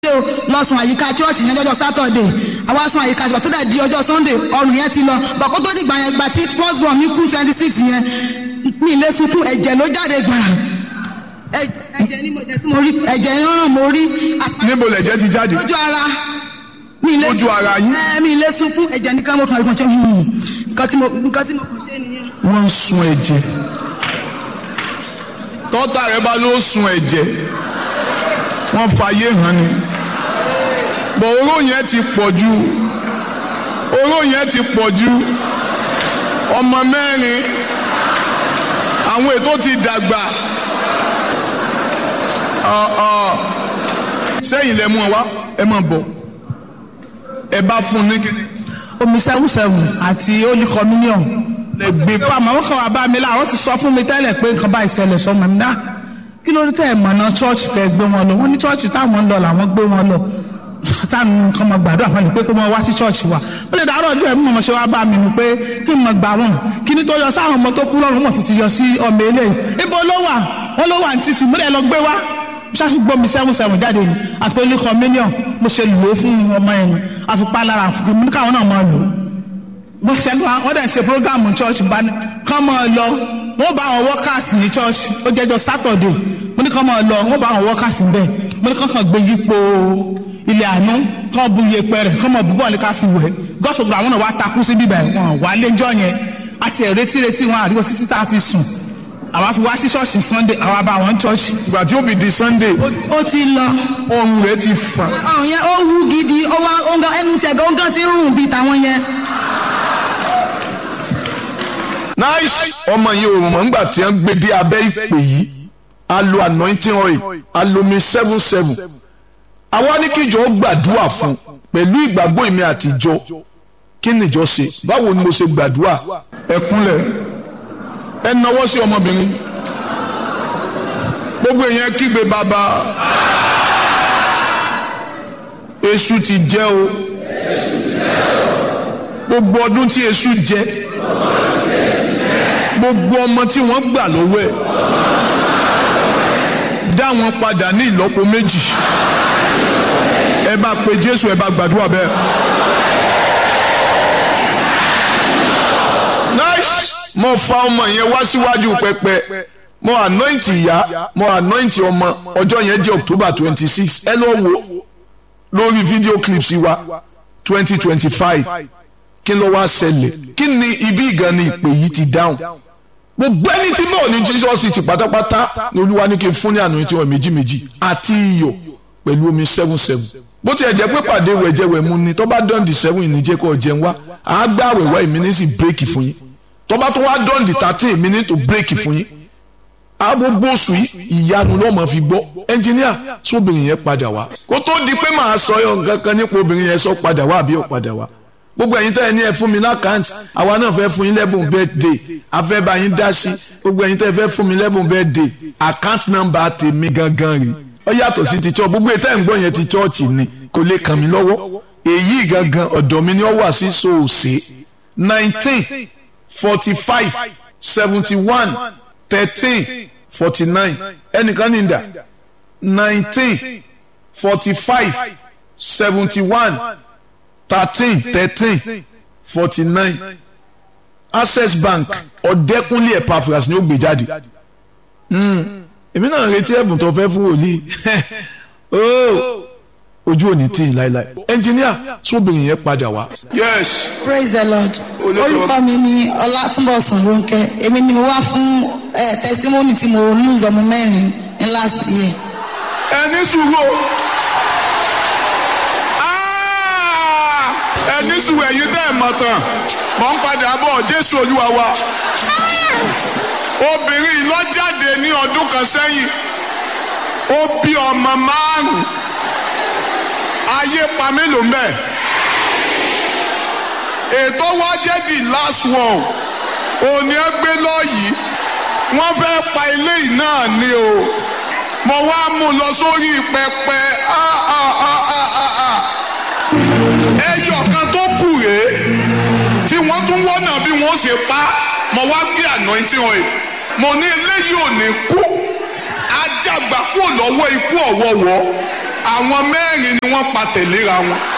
o lọ́sùn àyíká chọ́ọ̀chì yẹn lọ́jọ́ sátọ̀dẹ̀ àwa sùn àyíká ṣùgbọ́n tó dẹ̀ di ọjọ́ sunday ọrùn yẹn ti lọ bọ̀kó tó dìgbà yẹn gbà tí first born mi kú twenty six yẹn mi ilé sunkún ẹ̀jẹ̀ ló jáde gbàrà ẹ̀jẹ̀ ni mo jẹ́ tí mo rí ẹ̀jẹ̀ yẹn ràn mo rí. níbo lẹ̀jẹ̀ ti jáde lójú ara mi ilé Lójú ara yín? ẹ mi ilé sunkún ẹ̀jẹ̀ nìkan mo kàn rí kan ṣe hmm, nǹkan tí mo nǹkan tí mo kàn ṣe nìyẹn. wọ́n ń sun ẹ̀jẹ̀ tọ́tà rẹ bá ló sun ẹ̀jẹ̀ wọ́n fàyè hàn ni bọ̀ oró yẹn ti pọ̀ jù oró yẹn ti pọ̀ jù ọmọ mẹ́rin àwọn ètò ti dàgbà Ọ̀, ọ̀, sẹ́yìn lẹ mú ọ wá ẹ máa bọ̀ ẹ bá fún un ní kíni omi seven seven àti holy communion. lẹ gbé pa màmá kan wà bá mi láàárọ̀ ti sọ fún mi tẹ́lẹ̀ pé nǹkan báyìí ṣẹlẹ̀ sọmọ mi náà kí ló dé tẹ́ ẹ̀ mọ̀nà chọ́ọ̀chì tẹ́ ẹ gbé wọn lọ wọ́n ní chọ́ọ̀chì táwọn ń lọ làwọn gbé wọn lọ táwọn kan mọ gbàdúrà fún mi pé kó mọ wá sí chọ́ọ̀chì wa ó lè dàárọ̀ ọjọ́ ẹ̀ mú ọmọ ṣe wá bá mi nù pé kí n mọ gbà wọn kí ni tó yọ sáwọn ọmọ tó kú lọ́rùn mọ̀ tuntun yọ sí ọmọ eléyìí ibo ló wà wọ́n ló wà ní títì múlẹ̀ lọ gbé wá ṣáà gbọ́ mi seven seven jáde ni àtọ́lé communion mo ṣe lò ó fún ọmọ yẹn àfipá lára àfikún mi ní káwọn náà máa lò ó bó ṣe wá wọ́n dẹ̀ ṣe program church bá ní kán mọ́ ọ lọ wọ́n bá àwọn workers ní church ó jẹ́jọ́ saturday mo ní kán mọ́ ọ lọ wọ́n bá àwọn workers níbẹ̀ mo ní kán kàn gbé yípo ilé àánú kán bu iyepe rẹ̀ kán mọ̀ búbọ̀ ní ká fi wẹ̀ gọ́sọ̀gbọ̀ àwọn náà wá takú sí bíbẹ̀ wọn wà lẹ́jọ́ yẹn àti ẹ̀rẹ́tí retí wọn àríwọ̀ títí tá a fi sùn àwa fi wá sí ṣọ́ọ̀ṣì sunday àwa bá àwọn church ìgbà tí ó fi di sunday ó ti lọ ọrùn rẹ ti fà ọrùn yẹn ó wú gidi ó wá ó ń gan ẹnu tẹ̀gọ́ ó ń gan ti ń rùn bíi tàwọn yẹn. nice ọmọ yìí ò mọ̀ nígbà tí wọ́n gbé dé abẹ́ ìpè yìí a lo anointing oil a lo mi seven seven àwa ní kíjọ ó gbàdúrà fún pẹ̀lú ìgbàgbọ́ èmi àtijọ́ kí nìjọ ṣe báwo ni mo ṣe gbàdúrà ẹ kúnlẹ̀ ẹ nawọ́ sí ọmọbìnrin gbogbo èèyàn kígbe bàbá èṣù ti jẹ o gbogbo ọdún tí èṣù jẹ gbogbo ọmọ tí wọ́n gbà lọ́wọ́ ẹ̀ dá wọn padà ní ìlọ́po méjì ẹ bá pe Jésù ẹ bá gbàdúrà bẹ́ẹ̀. nice mo fa ọmọ yẹn wá síwájú pẹpẹ mo anoint ìyá mo anoint ọmọ ọjọ́ yẹn jẹ́ October twenty six ẹ lọ wo lórí video clips wa twenty twenty five kí ló wá ṣẹlẹ̀ kí ni ibi ìgan ni ìpè yìí ti dáhùn gbogbo ẹni tí mò ní Jesus ti pátápátá ni olúwa ní kí n fún ní àná tí wọn méjì méjì àti iyọ̀ pẹ̀lú omi seven seven bó tiẹ̀ jẹ́ pé pàdé wẹ̀jẹ̀wẹ̀ mu ni tó bá dọ́ǹdì seven ìníjẹ́ kọ́ jẹun wá àá gbá àwẹ̀wá èmi ní sì bírèkì fún yín tó bá tó wá dọ́ǹdì thirteen èmi ní tó bírèkì fún yín agbogbo oṣù yìí ìyanu ló máa fi gbọ́ ẹnjìníà sóbìnrin yẹn padà wá kó tó di pé màá sọ yọ kankan nípa obìnrin yẹn sọ padà wá àbí ò padà wá gbogbo ẹ̀yin tẹ́ ẹ ní ẹ fún mi lákàntì àwa náà fẹ́ fún yín lẹ́bùn birthday afẹ́ bá yín dá sí gbogbo ẹ̀yin tẹ́ ẹ fẹ́ fún mi lẹ́bùn birthday account number tèmi gangan rè ó yàtọ̀ sí ti church gbogbo ètò ẹ̀ ń gbọ́ yẹn ti church ni kò lè kàn mí lọ́wọ́ èyí gangan ọ̀dọ̀ mi ni ó wà sí sòòsè nineteen forty five seventy one thirteen forty nine ẹnìkan ní ìdá nineteen forty five seventy one thirteen thirteen forty nine access bank ọ̀dẹ́kúnlé epaphras ni ó gbé jáde èmi náà retí ẹ̀bùn tó fẹ́ fún wòlíì ojú ò ní tì í láéláé ẹnjìníà sóbìnrin yẹn padà wá. yes praise the lord orúkọ mi ni ọlátúnbọ̀sùn ronke èmi ni mo wá fún eh, testimony tí mo lose ọmọ mẹ́rin ní last year. ẹni sùúrù o Ah! ẹni sùúrù ẹ̀yin tẹ́ ẹ̀ mọ̀ tán mọ̀ ń padà bọ̀ jésù olúwa wa obìnrin yìí ló jáde ní ọdún kan sẹ́yìn ó bí ọmọ márùn ayé pa mélòó mbẹ ètò wa jẹ́ the last one òní ẹ gbé lọ́yìí wọ́n fẹ́ pa ilé yìí náà ni o mo wá mú un lọ sórí pẹpẹ ah, ah, ah, ah, ah, ah. ẹyọ kan tó kù rèé tí wọ́n tún wọ́nà bí wọ́n ṣe pa mo wá gbé anointing oil mo ní eléyìí ò ní kú ajagba kúrò lọ́wọ́ ikú ọ̀wọ́wọ́ àwọn mẹ́rin ni wọ́n pa tẹ̀léra wọn